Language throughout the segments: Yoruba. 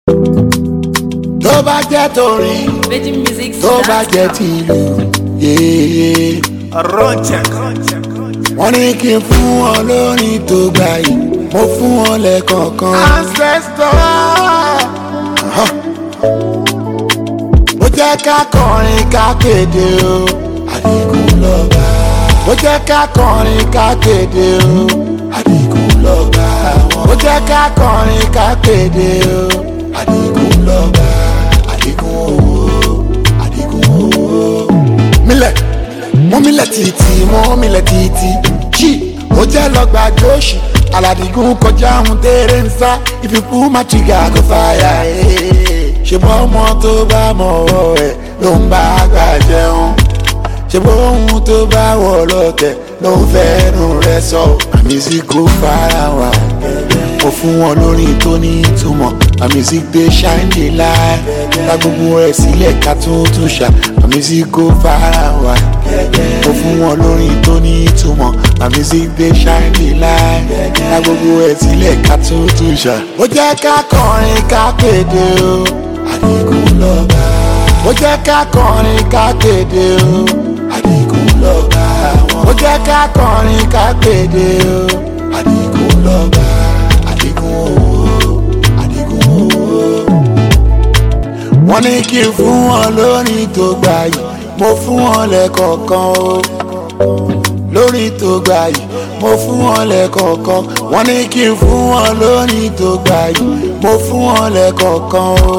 tó bá jẹ́ torin Virgin Music tó bá jẹ́ tìlù yéé. Roncheck. wọ́n ní kí n fún wọn lórin tó gbà yìí mo fún wọn lẹ́kọ̀ọ̀kan. ancestor. mo jẹ́ ká kọrin ká kéde o àdìgún lọ́ba. mo jẹ́ ká kọrin ká kéde o àdìgún lọ́ba. mo jẹ́ ká kọrin ká kéde o àdìgún lọ́ba. àdìgún owó àdìgún owó. mílẹ̀ mú mílẹ̀ títí mú mílẹ̀ títí jí ó jẹ́ lọ́gbà jóṣì aládìgún kọjá ohun tẹ́rẹ̀ ń sá ìfipú má tìgà kó fàyà ṣe bọ́ ọmọ tó bá mọ̀ ọ́ ẹ̀ ló ń bá àgbà jẹun ṣe bọ́ ohun tó bá wọ̀ lọ́tẹ̀ ló ń fẹ́nu rẹ̀ sọ àmísíkò fara wà mo fún wọn lórí tó ní ìtumọ̀ àmísí gbé ṣáìndì láì ká gbogbo ẹ̀ sílẹ̀ ká tún tún ṣá àmísíkò fara wà mo fún wọn lórí tó ní ìtumọ̀ àmísí gbé ṣáìndì láì ká gbogbo ẹ̀ sílẹ̀ ká tún tún ṣá. ó jẹ́ ká kọrin ká kéde o àdìgún lọ́ba. ó jẹ́ ká kọrin ká kéde o àdìgún lọ́ba. ó jẹ́ ká kọrin ká kéde o àdìgún lọ́ba. àdìgún owó àdìgún owó wọ́n ní kí n fún wọn lórí tó gbà yìí mo fún wọn lẹ́kọ̀ọ̀kan o lórí tó gbà yìí mo fún wọn lẹ́kọ̀ọ̀kan wọ́n ní kí n fún wọn lórí tó gbà yìí mo fún wọn lẹ́kọ̀ọ̀kan o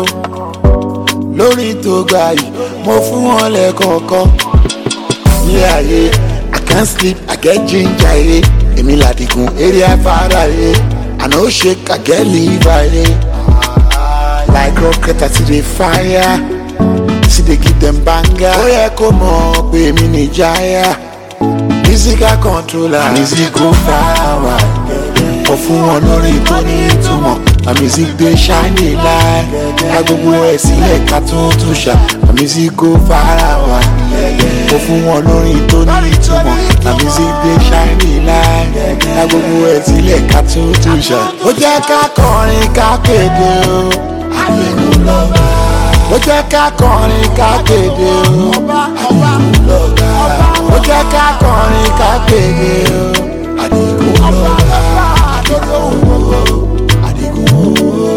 lórí tó gbà yìí mo fún wọn lẹ́kọ̀ọ̀kan ní ayé i can't sleep i get ginger ye èmi làdìgún eré afárá ye i no shake i get liver ye like rocket i still dey fire still dey give dem banger ó yẹ kó mọ̀ pé èmi ní jaya musical controller musical power ó fún wọn lórí tó ní ìtumọ̀ music dey shine light ká gbogbo ẹ̀ sílẹ̀ ká tún tún ṣá musical power ó fún wọn lórí tó ní ìtumọ̀ music dey shine light ká gbogbo ẹ̀ sílẹ̀ ká tún tún ṣá. ó jẹ́ ká kọrin ká kéde o àdìgún lọ́ba. ó jẹ́ ká kọrin ká kéde o àdìgún lọ́ba. ó jẹ́ ká kọrin ká kéde o àdìgún lọ́ba. àdìgún owó àdìgún owó.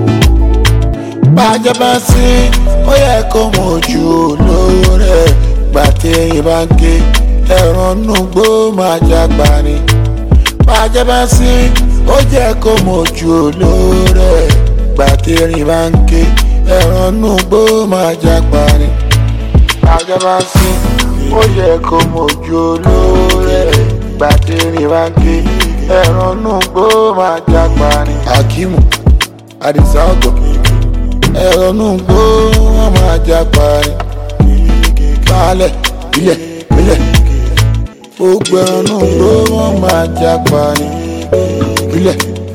bàjẹ́ bá sí ó yẹ kó mọ ojú olówó rẹ̀ gbàtẹ́yìn bá ń ké ẹ̀rọ nùgbó máa jágbá ni. bàjẹ́ bá sí ó jẹ́ kó mọ ojú olówó rẹ̀ gbàtẹ́rìn bá ń ké ẹ̀rọ nùgbó máa jápa ni. àjọba sí ó yẹ kó mojú olóore gbàtẹ́rìn bá ń ké ẹ̀rọ nùgbó máa jápa ni. akimu adisa ọgọ ẹ̀rọ nùgbó wọn máa jápa ni. baálẹ̀ ilẹ̀ ilẹ̀ gbogbo ẹ̀rọ nùgbó wọn máa jápa ni. ilẹ̀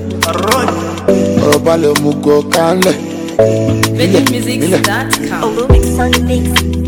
ọ̀rọ̀ balẹ̀ mú gọ kánlẹ̀. VirginMusics.com. Olumix on the mix.